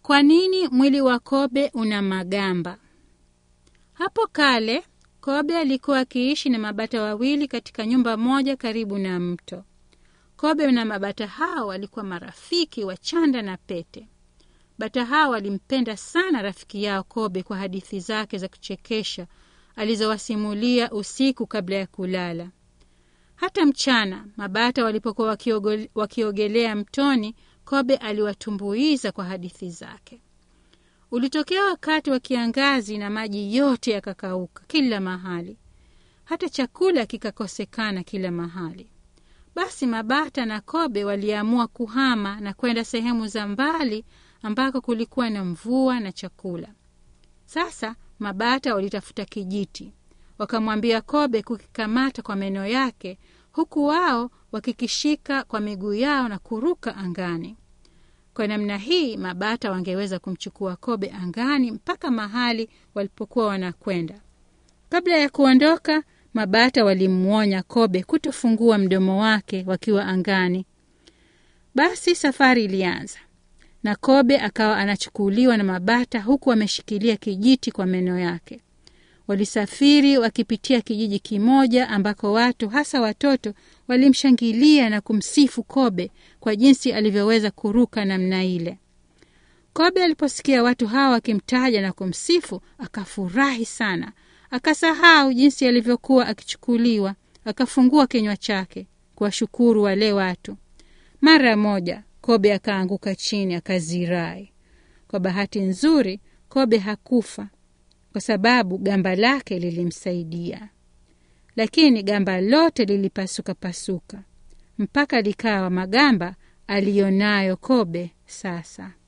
Kwa nini mwili wa kobe una magamba? Hapo kale kobe alikuwa akiishi na mabata wawili katika nyumba moja karibu na mto. Kobe na mabata hao walikuwa marafiki wa chanda na pete. Bata hao walimpenda sana rafiki yao kobe kwa hadithi zake za kuchekesha alizowasimulia usiku kabla ya kulala. Hata mchana mabata walipokuwa wakioge, wakiogelea mtoni, kobe aliwatumbuiza kwa hadithi zake. Ulitokea wakati wa kiangazi na maji yote yakakauka kila mahali, hata chakula kikakosekana kila mahali. Basi mabata na kobe waliamua kuhama na kwenda sehemu za mbali ambako kulikuwa na mvua na chakula. Sasa mabata walitafuta kijiti, wakamwambia kobe kukikamata kwa meno yake, huku wao wakikishika kwa miguu yao na kuruka angani. Kwa namna hii mabata wangeweza kumchukua kobe angani mpaka mahali walipokuwa wanakwenda. Kabla ya kuondoka, mabata walimwonya kobe kutofungua mdomo wake wakiwa angani. Basi safari ilianza na kobe akawa anachukuliwa na mabata huku ameshikilia kijiti kwa meno yake. Walisafiri wakipitia kijiji kimoja ambako watu hasa watoto walimshangilia na kumsifu kobe kwa jinsi alivyoweza kuruka namna ile. Kobe aliposikia watu hawa wakimtaja na kumsifu, akafurahi sana, akasahau jinsi alivyokuwa akichukuliwa, akafungua kinywa chake kuwashukuru wale watu. Mara moja kobe akaanguka chini akazirai. Kwa bahati nzuri, kobe hakufa kwa sababu gamba lake lilimsaidia, lakini gamba lote lilipasuka pasuka mpaka likawa magamba aliyonayo kobe sasa.